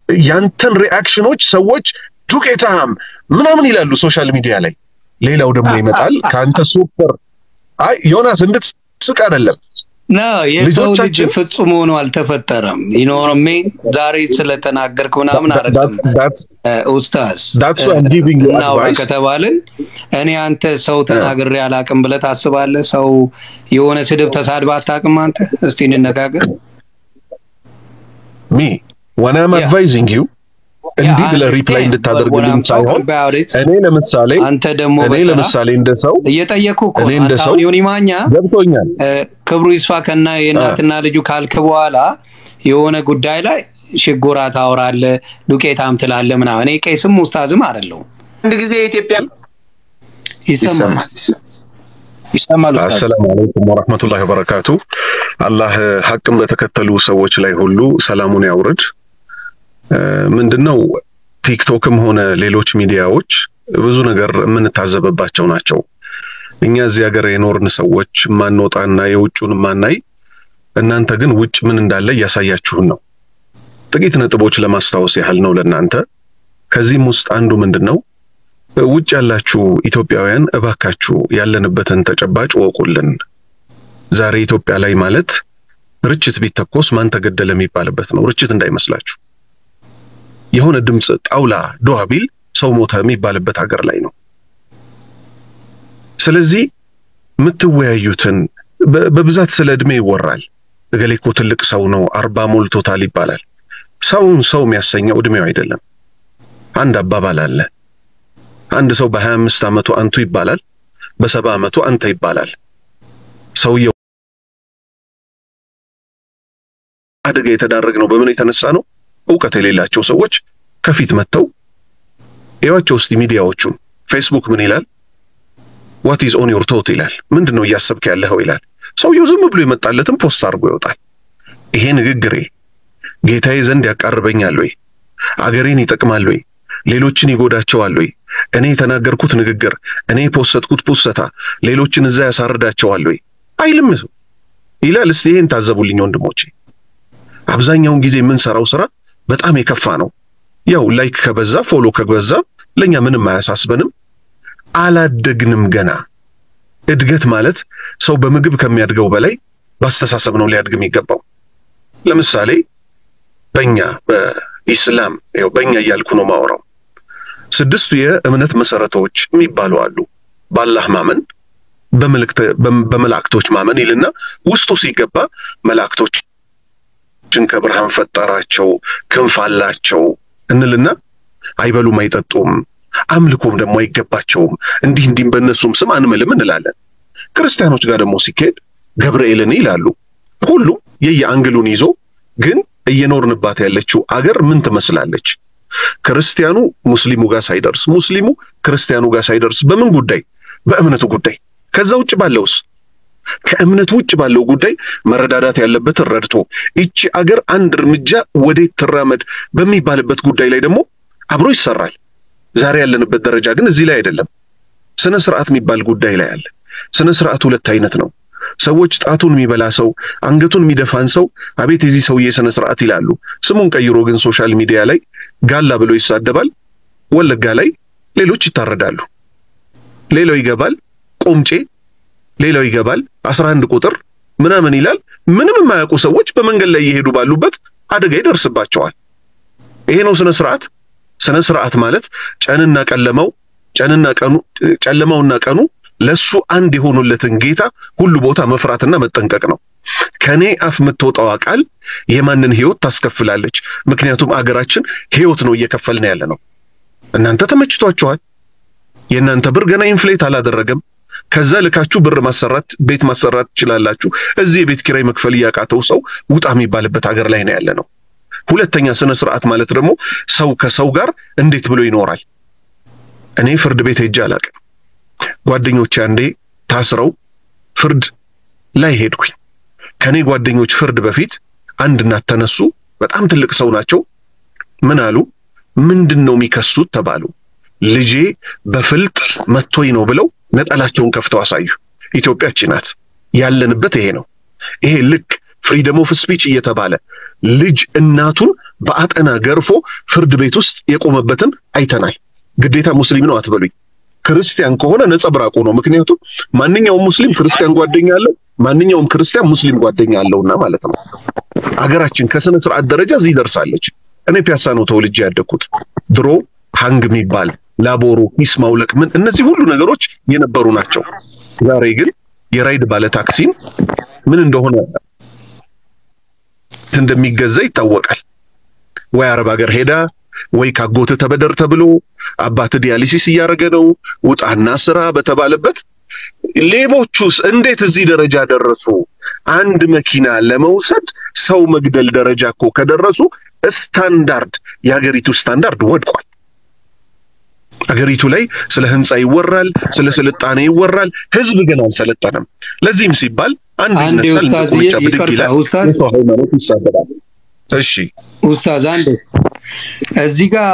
ያንተን ሪአክሽኖች ሰዎች ዱቄታም ምናምን ይላሉ ሶሻል ሚዲያ ላይ። ሌላው ደግሞ ይመጣል ከአንተ ሱፐር አይ ዮናስ እንድትስቅ አይደለም ና የሰው ልጅ ፍጹም ሆኖ አልተፈጠረም። ይኖርሜ ዛሬ ስለተናገርክ ምናምን አይደለም ኡስታዝ እናውራ ከተባልን እኔ አንተ ሰው ተናግሬ አላቅም ብለህ ታስባለህ? ሰው የሆነ ስድብ ተሳድባ አታውቅም አንተ? እስቲ እንነጋገር። ሚ ወን አም አድቫይዚንግ ዩ እንዲህ ብለህ ሪፕላይ እንድታደርግልኝ ሳይሆን እኔ ለምሳሌ አንተ ደግሞ እኔ ለምሳሌ እንደ ሰው እየጠየኩ እኮ እኔ እንደ ሰው ዮኒ ማኛ ገብቶኛል። ክብሩ ይስፋ ከና የእናትና ልጁ ካልክ በኋላ የሆነ ጉዳይ ላይ ሽጎራ ታወራለህ፣ ዱቄታም ትላለህ ምናምን። እኔ ቄስም ውስታዝም አይደለሁም። አንድ ጊዜ የኢትዮጵያ ይሰማል ይሰማል። አሰላሙ አለይኩም ወረህመቱላሂ ወበረካቱ። አላህ ሐቅን በተከተሉ ሰዎች ላይ ሁሉ ሰላሙን ያውርድ። ምንድነው ቲክቶክም ሆነ ሌሎች ሚዲያዎች ብዙ ነገር የምንታዘብባቸው ናቸው። እኛ እዚህ ሀገር የኖርን ሰዎች ማንወጣና የውጩን ማናይ፣ እናንተ ግን ውጭ ምን እንዳለ እያሳያችሁን ነው። ጥቂት ነጥቦች ለማስታወስ ያህል ነው ለእናንተ። ከዚህም ውስጥ አንዱ ምንድን ነው ውጭ ያላችሁ ኢትዮጵያውያን እባካችሁ ያለንበትን ተጨባጭ ወቁልን። ዛሬ ኢትዮጵያ ላይ ማለት ርችት ቢተኮስ ማን ተገደለ የሚባልበት ነው። ርችት እንዳይመስላችሁ የሆነ ድምፅ ጣውላ ዶሃ ቢል ሰው ሞተ የሚባልበት ሀገር ላይ ነው። ስለዚህ የምትወያዩትን በብዛት ስለ እድሜ ይወራል። እገሌ እኮ ትልቅ ሰው ነው፣ አርባ ሞልቶታል ይባላል። ሰውን ሰው የሚያሰኘው እድሜው አይደለም። አንድ አባባል አለ። አንድ ሰው በሀያ አምስት ዓመቱ አንቱ ይባላል፣ በሰባ ዓመቱ አንተ ይባላል። ሰውየው አደጋ የተዳረግ ነው በምን የተነሳ ነው? እውቀት የሌላቸው ሰዎች ከፊት መጥተው እዩዋቸው እስቲ ሚዲያዎቹን። ፌስቡክ ምን ይላል? ዋት ኢዝ ኦን ዮር ቶት ይላል። ምንድን ነው እያሰብክ ያለኸው ይላል። ሰውየው ዝም ብሎ የመጣለትን ፖስት አድርጎ ይወጣል። ይሄ ንግግሬ ጌታዬ ዘንድ ያቃርበኛል ወይ? አገሬን ይጠቅማል ወይ? ሌሎችን ይጎዳቸዋል ወይ? እኔ የተናገርኩት ንግግር፣ እኔ የፖሰትኩት ፖሰታ ሌሎችን እዛ ያሳርዳቸዋል ወይ? አይልም ይላል። እስቲ ይሄን ታዘቡልኝ ወንድሞቼ። አብዛኛውን ጊዜ የምንሰራው ስራ በጣም የከፋ ነው። ያው ላይክ ከበዛ ፎሎ ከበዛ ለኛ ምንም አያሳስበንም። አላደግንም ገና። እድገት ማለት ሰው በምግብ ከሚያድገው በላይ በአስተሳሰብ ነው ሊያድግ የሚገባው። ለምሳሌ በእኛ በኢስላም ያው በእኛ እያልኩ ነው ማወራው። ስድስቱ የእምነት መሰረቶች የሚባሉ አሉ። በአላህ ማመን፣ በመላእክቶች ማመን ይልና ውስጡ ሲገባ መላእክቶች ችን ከብርሃን ፈጠራቸው፣ ክንፍ አላቸው እንልና አይበሉም አይጠጡም፣ አምልኮም ደግሞ አይገባቸውም፣ እንዲህ እንዲህም በእነሱም ስም አንምልም እንላለን። ክርስቲያኖች ጋር ደግሞ ሲካሄድ ገብርኤልን ይላሉ። ሁሉም የየአንግሉን ይዞ ግን እየኖርንባት ያለችው አገር ምን ትመስላለች? ክርስቲያኑ ሙስሊሙ ጋር ሳይደርስ፣ ሙስሊሙ ክርስቲያኑ ጋር ሳይደርስ በምን ጉዳይ? በእምነቱ ጉዳይ። ከዛ ውጭ ባለውስ ከእምነት ውጭ ባለው ጉዳይ መረዳዳት ያለበትን ረድቶ ይቺ አገር አንድ እርምጃ ወዴት ትራመድ በሚባልበት ጉዳይ ላይ ደግሞ አብሮ ይሰራል። ዛሬ ያለንበት ደረጃ ግን እዚህ ላይ አይደለም። ስነ ስርዓት የሚባል ጉዳይ ላይ አለ። ስነ ስርዓት ሁለት አይነት ነው። ሰዎች ጣቱን የሚበላ ሰው፣ አንገቱን የሚደፋን ሰው አቤት የዚህ ሰውዬ ስነ ስርዓት ይላሉ። ስሙን ቀይሮ ግን ሶሻል ሚዲያ ላይ ጋላ ብሎ ይሳደባል። ወለጋ ላይ ሌሎች ይታረዳሉ። ሌላው ይገባል ቆምጬ ሌላው ይገባል አስራ አንድ ቁጥር ምናምን ይላል። ምንም የማያውቁ ሰዎች በመንገድ ላይ እየሄዱ ባሉበት አደጋ ይደርስባቸዋል። ይሄ ነው ስነ ስርዓት። ስነ ስርዓት ማለት ጨንና ቀለማው ጨንና ቀኑ ጨለማውና ቀኑ ለሱ አንድ የሆኑለትን ጌታ ሁሉ ቦታ መፍራትና መጠንቀቅ ነው። ከኔ አፍ የምትወጣዋ ቃል የማንን ህይወት ታስከፍላለች? ምክንያቱም አገራችን ህይወት ነው እየከፈልን ያለ ነው። እናንተ ተመችቷችኋል። የእናንተ ብር ገና ኢንፍሌት አላደረገም። ከዛ ልካችሁ ብር ማሰራት ቤት ማሰራት ትችላላችሁ። እዚህ የቤት ኪራይ መክፈል እያቃተው ሰው ውጣ የሚባልበት ሀገር ላይ ነው ያለ ነው። ሁለተኛ ስነ ስርዓት ማለት ደግሞ ሰው ከሰው ጋር እንዴት ብሎ ይኖራል። እኔ ፍርድ ቤት ሄጄ አላቅም። ጓደኞቼ አንዴ ታስረው ፍርድ ላይ ሄድኩኝ። ከኔ ጓደኞች ፍርድ በፊት አንድ እናት ተነሱ። በጣም ትልቅ ሰው ናቸው። ምን አሉ? ምንድን ነው የሚከሱት ተባሉ። ልጄ በፍልጥ መቶኝ ነው ብለው ነጠላቸውን ከፍተው አሳዩ። ኢትዮጵያ እቺ ናት ያለንበት ይሄ ነው። ይሄ ልክ ፍሪደም ኦፍ ስፒች እየተባለ ልጅ እናቱን በአጠና ገርፎ ፍርድ ቤት ውስጥ የቆመበትን አይተናል። ግዴታ ሙስሊም ነው አትበሉኝ። ክርስቲያን ከሆነ ነጸብራቁ ነው። ምክንያቱም ማንኛውም ሙስሊም ክርስቲያን ጓደኛ አለው፣ ማንኛውም ክርስቲያን ሙስሊም ጓደኛ አለውና ማለት ነው። አገራችን ከስነ ስርዓት ደረጃ እዚህ ደርሳለች። እኔ ፒያሳ ነው ተወልጄ ያደግኩት። ድሮ ሀንግ የሚባል ላቦሩ፣ ሂስ ማውለቅ፣ ምን እነዚህ ሁሉ ነገሮች የነበሩ ናቸው። ዛሬ ግን የራይድ ባለ ታክሲን ምን እንደሆነ እንደሚገዛ ይታወቃል። ወይ አረብ ሀገር ሄዳ ወይ ካጎት ተበደር ተብሎ አባት ዲያሊሲስ እያደረገ ነው ውጣና ስራ በተባለበት ሌቦቹስ እንዴት እዚህ ደረጃ ደረሱ? አንድ መኪና ለመውሰድ ሰው መግደል ደረጃ እኮ ከደረሱ ስታንዳርድ የሀገሪቱ ስታንዳርድ ወድቋል። አገሪቱ ላይ ስለ ህንፃ ይወራል፣ ስለ ስልጣኔ ይወራል። ህዝብ ግን አልሰለጠነም። ለዚህም ሲባል አንድ ይነሳል፣ ቁምጫ ብድግ ይላል፣ የሰው ሃይማኖት ይሳደባል። እሺ ኡስታዝ አንዴ እዚህ ጋር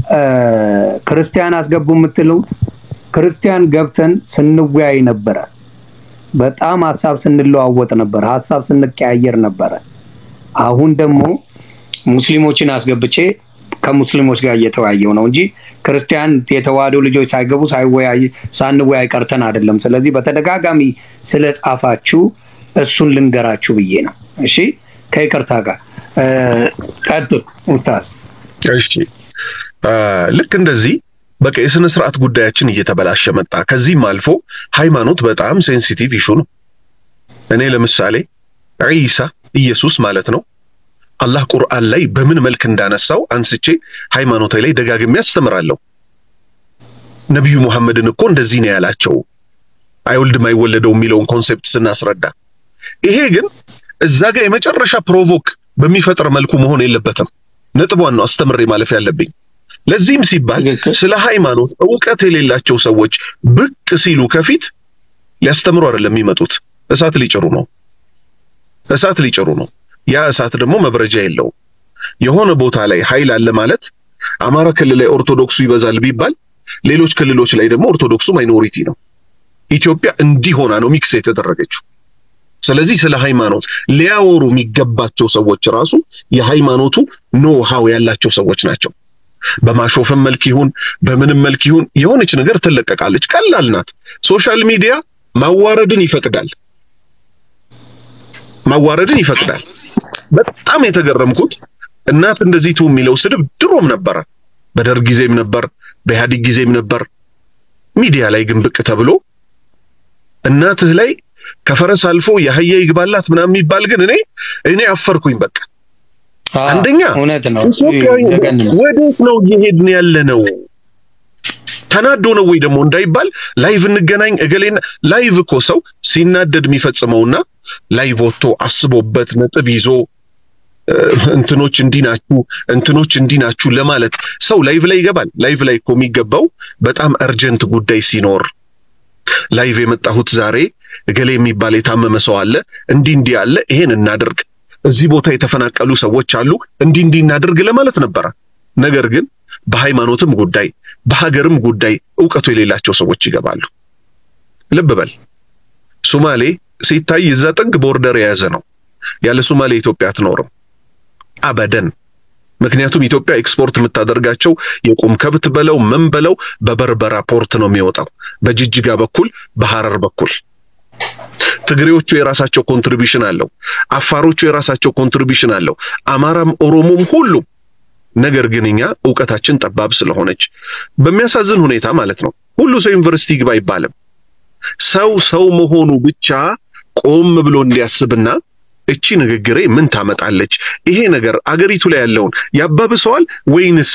ክርስቲያን አስገቡ የምትሉት ክርስቲያን ገብተን ስንወያይ ነበረ። በጣም ሀሳብ ስንለዋወጥ ነበር፣ ሀሳብ ስንቀያየር ነበረ። አሁን ደግሞ ሙስሊሞችን አስገብቼ ከሙስሊሞች ጋር እየተወያየው ነው እንጂ ክርስቲያን የተዋህዶ ልጆች ሳይገቡ ሳይወያይ ሳንወያይ ቀርተን አይደለም። ስለዚህ በተደጋጋሚ ስለ ጻፋችሁ እሱን ልንገራችሁ ብዬ ነው። እሺ ከይቅርታ ጋር ቀጥል ኡስታዝ። እሺ ልክ እንደዚህ በቃ የስነ ስርዓት ጉዳያችን እየተበላሸ መጣ። ከዚህም አልፎ ሃይማኖት በጣም ሴንሲቲቭ ኢሹ ነው። እኔ ለምሳሌ ዒሳ ኢየሱስ ማለት ነው አላህ ቁርአን ላይ በምን መልክ እንዳነሳው አንስቼ ሃይማኖታዊ ላይ ደጋግሜ አስተምራለሁ። ነቢዩ ሙሐመድን እኮ እንደዚህ ነው ያላቸው አይወልድም አይወለደው የሚለውን ኮንሴፕት ስናስረዳ፣ ይሄ ግን እዛ ጋር የመጨረሻ ፕሮቮክ በሚፈጥር መልኩ መሆን የለበትም። ነጥቧን ነው አስተምሬ ማለፍ ያለብኝ። ለዚህም ሲባል ስለ ሃይማኖት እውቀት የሌላቸው ሰዎች ብቅ ሲሉ ከፊት ሊያስተምሩ አይደለም የሚመጡት፣ እሳት ሊጭሩ ነው። እሳት ሊጭሩ ነው። ያ እሳት ደግሞ መብረጃ የለውም። የሆነ ቦታ ላይ ኃይል አለ ማለት አማራ ክልል ላይ ኦርቶዶክሱ ይበዛል ቢባል ሌሎች ክልሎች ላይ ደግሞ ኦርቶዶክሱ ማይኖሪቲ ነው። ኢትዮጵያ እንዲህ ሆና ነው ሚክስ የተደረገችው። ስለዚህ ስለ ሃይማኖት ሊያወሩ የሚገባቸው ሰዎች ራሱ የሃይማኖቱ ኖ ሃው ያላቸው ሰዎች ናቸው። በማሾፍም መልክ ይሁን በምንም መልክ ይሁን የሆነች ነገር ትለቀቃለች። ቀላል ናት። ሶሻል ሚዲያ ማዋረድን ይፈቅዳል። ማዋረድን ይፈቅዳል። በጣም የተገረምኩት እናት እንደዚህ ቱ የሚለው ስድብ ድሮም ነበረ። በደርግ ጊዜም ነበር፣ በኢህአዴግ ጊዜም ነበር። ሚዲያ ላይ ግን ብቅ ተብሎ እናትህ ላይ ከፈረስ አልፎ የአህያ ይግባላት ምናምን የሚባል ግን እኔ እኔ አፈርኩኝ። በቃ አንደኛ እውነት ነው። ወዴት ነው እየሄድን ያለ ነው? ተናዶ ነው ወይ ደግሞ እንዳይባል ላይቭ እንገናኝ እገሌና ላይቭ እኮ ሰው ሲናደድ የሚፈጽመውና ላይቭ ወጥቶ አስቦበት ነጥብ ይዞ እንትኖች እንዲህ ናችሁ እንትኖች እንዲህ ናችሁ ለማለት ሰው ላይቭ ላይ ይገባል። ላይቭ ላይ እኮ የሚገባው በጣም እርጀንት ጉዳይ ሲኖር ላይቭ የመጣሁት ዛሬ እገሌ የሚባል የታመመ ሰው አለ፣ እንዲህ እንዲህ አለ፣ ይሄን እናድርግ፣ እዚህ ቦታ የተፈናቀሉ ሰዎች አሉ፣ እንዲህ እንዲህ እናድርግ ለማለት ነበረ። ነገር ግን በሃይማኖትም ጉዳይ በሀገርም ጉዳይ እውቀቱ የሌላቸው ሰዎች ይገባሉ። ልብ በል ሱማሌ ሲታይ እዛ ጥግ ቦርደር የያዘ ነው። ያለ ሱማሌ ኢትዮጵያ አትኖርም አበደን። ምክንያቱም ኢትዮጵያ ኤክስፖርት የምታደርጋቸው የቁም ከብት በለው ምን በለው በበርበራ ፖርት ነው የሚወጣው፣ በጅጅጋ በኩል በሐረር በኩል። ትግሬዎቹ የራሳቸው ኮንትሪቢሽን አለው፣ አፋሮቹ የራሳቸው ኮንትሪቢሽን አለው፣ አማራም ኦሮሞም ሁሉም። ነገር ግን እኛ እውቀታችን ጠባብ ስለሆነች በሚያሳዝን ሁኔታ ማለት ነው ሁሉ ሰው ዩኒቨርሲቲ ግባ አይባልም። ሰው ሰው መሆኑ ብቻ ቆም ብሎ እንዲያስብና እቺ ንግግሬ ምን ታመጣለች፣ ይሄ ነገር አገሪቱ ላይ ያለውን ያባብሰዋል ወይንስ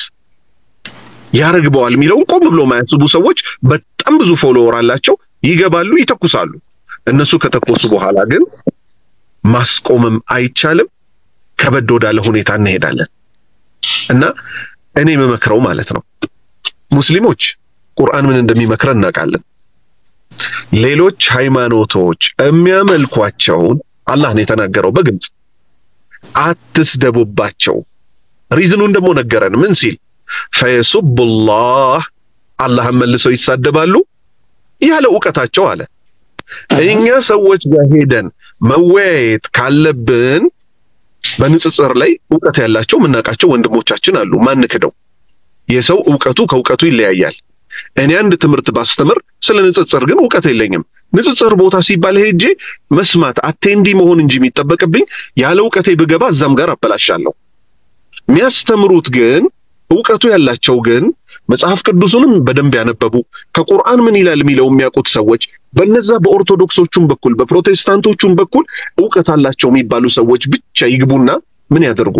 ያረግበዋል የሚለውን ቆም ብሎ ማያስቡ ሰዎች በጣም ብዙ ፎሎወር አላቸው። ይገባሉ፣ ይተኩሳሉ። እነሱ ከተኮሱ በኋላ ግን ማስቆምም አይቻልም። ከበድ ወዳለ ሁኔታ እንሄዳለን እና እኔ የምመክረው ማለት ነው ሙስሊሞች ቁርአን ምን እንደሚመክረን እናውቃለን። ሌሎች ሃይማኖቶች የሚያመልኳቸውን አላህ ነው የተናገረው በግልጽ አትስደቡባቸው። ሪዝኑን ደግሞ ነገረን። ምን ሲል ፈየሱቡላህ አላህን መልሰው ይሳደባሉ ያለ እውቀታቸው አለ። እኛ ሰዎች ጋር ሄደን መወያየት ካለብን በንጽጽር ላይ እውቀት ያላቸው የምናውቃቸው ወንድሞቻችን አሉ። ማን ክደው የሰው እውቀቱ ከእውቀቱ ይለያያል። እኔ አንድ ትምህርት ባስተምር ስለ ንጽጽር ግን እውቀት የለኝም። ንጽጽር ቦታ ሲባል ሄጄ መስማት አቴንዲ መሆን እንጂ የሚጠበቅብኝ ያለ እውቀቴ ብገባ እዛም ጋር አበላሻለሁ። የሚያስተምሩት ግን እውቀቱ ያላቸው ግን መጽሐፍ ቅዱስንም በደንብ ያነበቡ ከቁርአን ምን ይላል የሚለው የሚያውቁት ሰዎች በነዛ በኦርቶዶክሶቹም በኩል በፕሮቴስታንቶቹም በኩል እውቀት አላቸው የሚባሉ ሰዎች ብቻ ይግቡና ምን ያደርጉ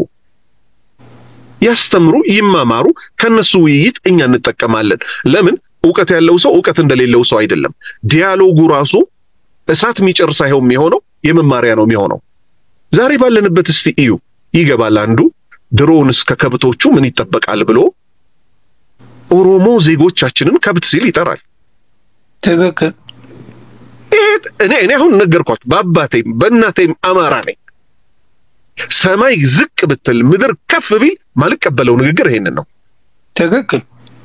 ያስተምሩ፣ ይማማሩ። ከነሱ ውይይት እኛ እንጠቀማለን። ለምን እውቀት ያለው ሰው እውቀት እንደሌለው ሰው አይደለም። ዲያሎጉ ራሱ እሳት የሚጨር ሳይሆን የሚሆነው የመማሪያ ነው የሚሆነው። ዛሬ ባለንበት እስቲ እዩ። ይገባል አንዱ ድሮውንስ ከከብቶቹ ምን ይጠበቃል ብሎ ኦሮሞ ዜጎቻችንን ከብት ሲል ይጠራል። ትክክል። እኔ እኔ አሁን ነገርኳችሁ፣ በአባቴም በእናቴም አማራ ነኝ። ሰማይ ዝቅ ብትል ምድር ከፍ ቢል ማልቀበለው ንግግር ይሄንን ነው። ትክክል።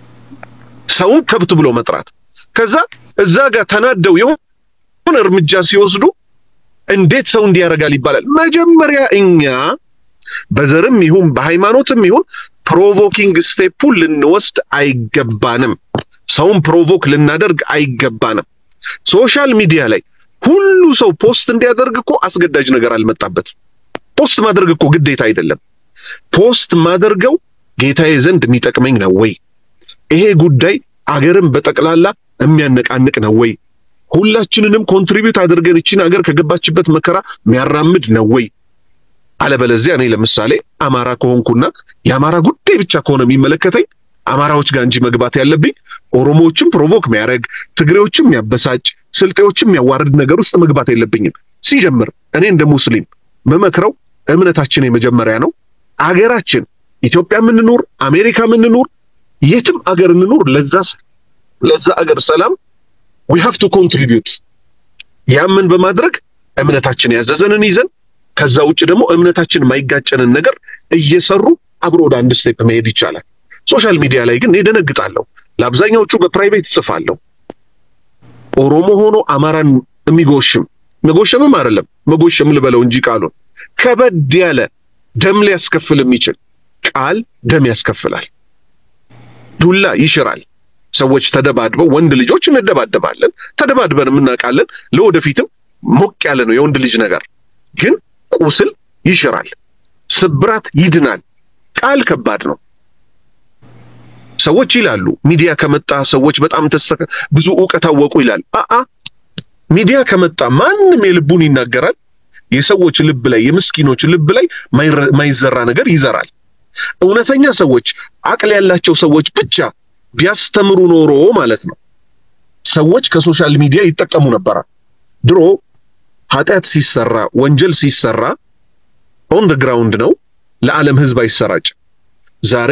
ሰውን ከብት ብሎ መጥራት፣ ከዛ እዛ ጋር ተናደው የሆነ እርምጃ ሲወስዱ እንዴት ሰው እንዲያደርጋል ይባላል። መጀመሪያ እኛ በዘርም ይሁን በሃይማኖትም ይሁን ፕሮቮኪንግ ስቴፑን ልንወስድ አይገባንም። ሰውን ፕሮቮክ ልናደርግ አይገባንም። ሶሻል ሚዲያ ላይ ሁሉ ሰው ፖስት እንዲያደርግ እኮ አስገዳጅ ነገር አልመጣበትም። ፖስት ማድረግ እኮ ግዴታ አይደለም። ፖስት ማደርገው ጌታዬ ዘንድ የሚጠቅመኝ ነው ወይ? ይሄ ጉዳይ አገርን በጠቅላላ የሚያነቃንቅ ነው ወይ? ሁላችንንም ኮንትሪቢዩት አድርገን እቺን አገር ከገባችበት መከራ የሚያራምድ ነው ወይ? አለበለዚያ እኔ ለምሳሌ አማራ ከሆንኩና የአማራ ጉዳይ ብቻ ከሆነ የሚመለከተኝ አማራዎች ጋር እንጂ መግባት ያለብኝ ኦሮሞዎችም ፕሮቮክ የሚያደርግ ትግሬዎችም የሚያበሳጭ ስልጤዎችም የሚያዋርድ ነገር ውስጥ መግባት የለብኝም። ሲጀምር እኔ እንደ ሙስሊም መመክረው እምነታችን የመጀመሪያ ነው። አገራችን ኢትዮጵያ የምንኖር አሜሪካ የምንኖር የትም አገር እንኖር ለዛ ለዛ አገር ሰላም ዊ ሃቭ ቱ ኮንትሪቢዩት። ያምን በማድረግ እምነታችን ያዘዘንን ይዘን ከዛ ውጭ ደግሞ እምነታችን የማይጋጨንን ነገር እየሰሩ አብሮ ወደ አንድ ስቴፕ መሄድ ይቻላል። ሶሻል ሚዲያ ላይ ግን እደነግጣለሁ። ለአብዛኛዎቹ በፕራይቬት ጽፋለሁ። ኦሮሞ ሆኖ አማራን የሚጎሽም መጎሸምም አይደለም መጎሸም ልበለው እንጂ ቃሉን ከበድ ያለ ደም ሊያስከፍል የሚችል ቃል ደም ያስከፍላል። ዱላ ይሽራል። ሰዎች ተደባድበው ወንድ ልጆች እንደባደባለን፣ ተደባድበን የምናውቃለን። ለወደፊትም ሞቅ ያለ ነው የወንድ ልጅ ነገር ግን ቁስል ይሽራል፣ ስብራት ይድናል። ቃል ከባድ ነው። ሰዎች ይላሉ ሚዲያ ከመጣ ሰዎች በጣም ተስተካ ብዙ እውቀት አወቁ ይላል። አአ ሚዲያ ከመጣ ማንም የልቡን ይናገራል። የሰዎች ልብ ላይ የምስኪኖች ልብ ላይ ማይዘራ ነገር ይዘራል። እውነተኛ ሰዎች አቅል ያላቸው ሰዎች ብቻ ቢያስተምሩ ኖሮ ማለት ነው ሰዎች ከሶሻል ሚዲያ ይጠቀሙ ነበረ። ድሮ ኃጢአት ሲሰራ ወንጀል ሲሰራ ኦን ደ ግራውንድ ነው፣ ለዓለም ህዝብ አይሰራጭ። ዛሬ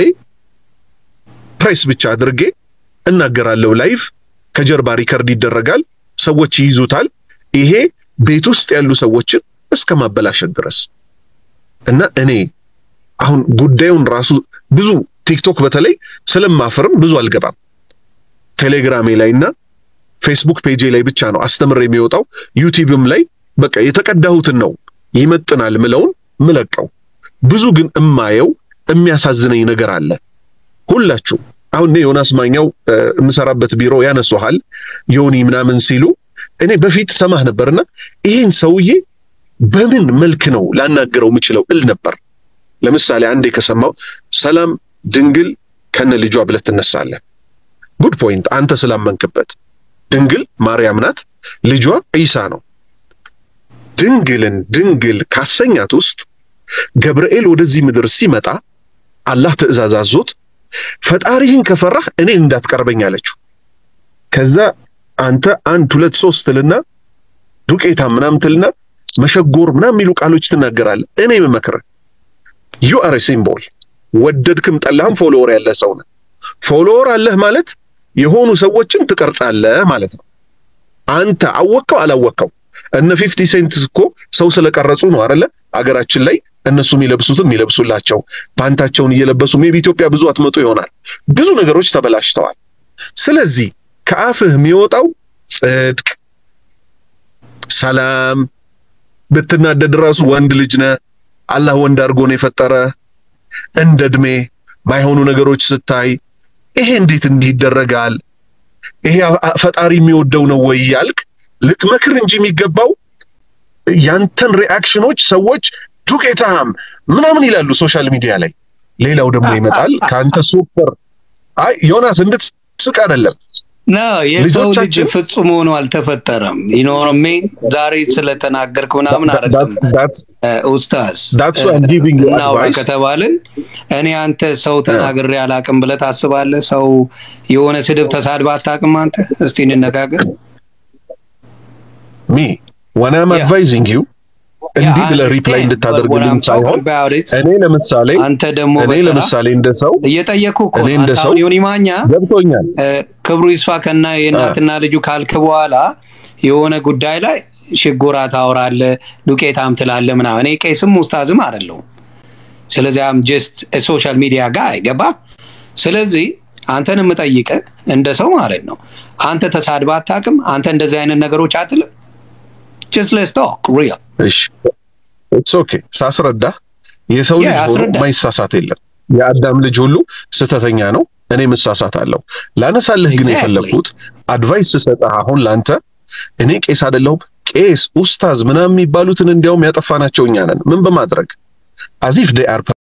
ፕሬስ ብቻ አድርጌ እናገራለሁ። ላይቭ ከጀርባ ሪከርድ ይደረጋል፣ ሰዎች ይይዙታል። ይሄ ቤት ውስጥ ያሉ ሰዎችን እስከ ማበላሸት ድረስ እና እኔ አሁን ጉዳዩን ራሱ ብዙ ቲክቶክ በተለይ ስለማፍርም ብዙ አልገባም። ቴሌግራሜ ላይ እና ፌስቡክ ፔጄ ላይ ብቻ ነው አስተምር የሚወጣው። ዩቲዩብም ላይ በቃ የተቀዳሁትን ነው ይመጥናል ምለውን ምለቀው። ብዙ ግን እማየው የሚያሳዝነኝ ነገር አለ። ሁላችሁ አሁን እኔ ዮናስ ማኛው የምሰራበት ቢሮ ያነሱሃል ዮኒ ምናምን ሲሉ እኔ በፊት ሰማህ ነበርና ይሄን ሰውዬ በምን መልክ ነው ላናገረው የምችለው እል ነበር። ለምሳሌ አንዴ ከሰማው ሰላም ድንግል ከነ ልጇ ብለህ ትነሳለህ። ጉድ ፖይንት አንተ ስላመንክበት። ድንግል ማርያም ናት፣ ልጇ ኢሳ ነው። ድንግልን ድንግል ካሰኛት ውስጥ ገብርኤል ወደዚህ ምድር ሲመጣ አላህ ትእዛዝ አዞት ፈጣሪህን ከፈራህ እኔን እንዳትቀርበኝ አለችው። ከዛ አንተ አንድ ሁለት ሶስት ትልና ዱቄታ ምናምን ትልና መሸጎር ምናምን የሚሉ ቃሎች ትናገራለህ። እኔ የምመክርህ ዩ አር ሲምቦል ወደድክም ጠላህም ፎሎወር ያለህ ሰው ነህ። ፎሎወር አለህ ማለት የሆኑ ሰዎችን ትቀርጻለህ ማለት ነው። አንተ አወቅከው አላወቅከው እነ ፊፍቲ ሴንት እኮ ሰው ስለቀረጹ ነው አይደለ? አገራችን ላይ እነሱ የሚለብሱትም የሚለብሱላቸው ፓንታቸውን እየለበሱ ሜቢ ኢትዮጵያ ብዙ አትመጡ ይሆናል። ብዙ ነገሮች ተበላሽተዋል። ስለዚህ ከአፍህ የሚወጣው ጽድቅ፣ ሰላም፣ ብትናደድ ራሱ ወንድ ልጅ ነህ አላህ ወንድ አድርጎ ነው የፈጠረ እንደ እድሜ ማይሆኑ ነገሮች ስታይ ይሄ እንዴት እንዲህ ይደረጋል? ይሄ ፈጣሪ የሚወደው ነው ወይ ያልክ ልትመክር እንጂ የሚገባው ያንተን ሪአክሽኖች ሰዎች ዱቄታም ምናምን ይላሉ ሶሻል ሚዲያ ላይ። ሌላው ደግሞ ይመጣል ከአንተ ሱፐር አይ ዮናስ እንድትስቅ አይደለም ና የሰው ልጅ ፍጹም ሆኖ አልተፈጠረም። ይኖር ሜን ዛሬ ስለተናገርክ ምናምን አይደለም ኡስታዝ እናውራ ከተባልን እኔ አንተ ሰው ተናግሬ አላቅም ብለህ ታስባለህ? ሰው የሆነ ስድብ ተሳድባ አታውቅም አንተ? እስቲ እንነጋገር። ሚ ወን አም አድቫይዚንግ ዩ እንዲህ ብለህ ሪፕላይ እንድታደርግልኝ ሳይሆን እኔ ለምሳሌ አንተ ደግሞ እኔ ለምሳሌ እንደ ሰው እየጠየኩ እኮ እኔ እንደ ሰው ዮኒ ማኛ ገብቶኛል። ክብሩ ይስፋ ከና የእናትና ልጁ ካልክ በኋላ የሆነ ጉዳይ ላይ ሽጎራ ታወራለህ፣ ዱቄታም ትላለህ ምናምን። እኔ ቄስም ውስታዝም አይደለሁም። ስለዚህ አም ጀስት ሶሻል ሚዲያ ጋር ገባ። ስለዚህ አንተን የምጠይቅህ እንደ ሰው ማለት ነው። አንተ ተሳድባ አታውቅም? አንተ እንደዚህ አይነት ነገሮች አትልም? ጀስት ሌትስ ቶክ ሪል እሺ ኢትስ ኦኬ። ሳስረዳ የሰው ልጅ ሆኖ ማይሳሳት የለም። የአዳም ልጅ ሁሉ ስተተኛ ነው። እኔም እሳሳታለሁ። ላነሳልህ ግን የፈለግኩት አድቫይስ ስሰጥህ አሁን ላንተ እኔ ቄስ አይደለሁም ቄስ ኡስታዝ ምናምን የሚባሉትን እንዲያውም ያጠፋናቸው እኛ ነን። ምን በማድረግ አዚፍ ዴይ አር